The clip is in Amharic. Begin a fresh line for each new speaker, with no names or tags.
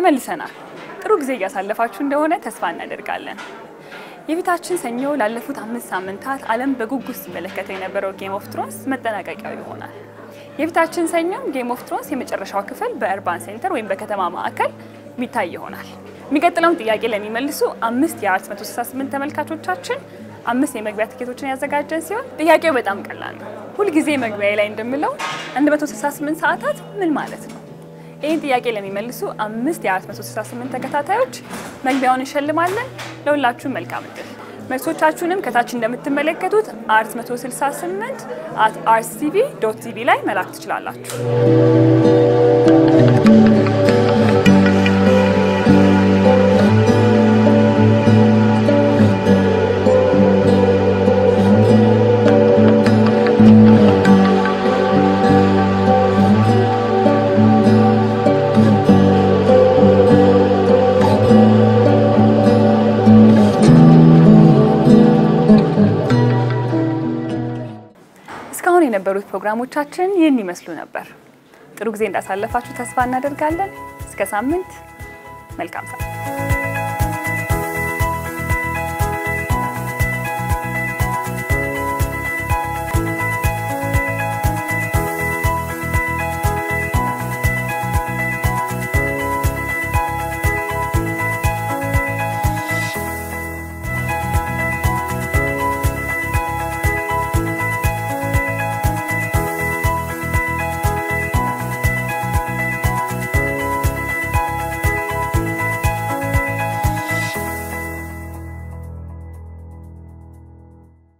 ተመልሰናል። ጥሩ ጊዜ እያሳለፋችሁ እንደሆነ ተስፋ እናደርጋለን። የፊታችን ሰኞ ላለፉት አምስት ሳምንታት ዓለም በጉጉት ሲመለከተው የነበረው ጌም ኦፍ ትሮንስ መጠናቀቂያው ይሆናል። የፊታችን ሰኞም ጌም ኦፍ ትሮንስ የመጨረሻው ክፍል በእርባን ሴንተር ወይም በከተማ ማዕከል የሚታይ ይሆናል። የሚቀጥለውን ጥያቄ ለሚመልሱ አምስት የ468 ተመልካቾቻችን አምስት የመግቢያ ትኬቶችን ያዘጋጀን ሲሆን ጥያቄው በጣም ቀላል ነው። ሁልጊዜ መግቢያ ላይ እንደምለው 168 ሰዓታት ምን ማለት ነው? ይህን ጥያቄ ለሚመልሱ አምስት የ468 ተከታታዮች መግቢያውን እንሸልማለን። ለሁላችሁም መልካም እድል። መልሶቻችሁንም ከታች እንደምትመለከቱት 468 አት አርሲቲቪ ዶት ቲቪ ላይ መላክ ትችላላችሁ። እስካሁን የነበሩት ፕሮግራሞቻችን ይህን ይመስሉ ነበር። ጥሩ ጊዜ እንዳሳለፋችሁ ተስፋ እናደርጋለን። እስከ ሳምንት፣ መልካም ሰዓት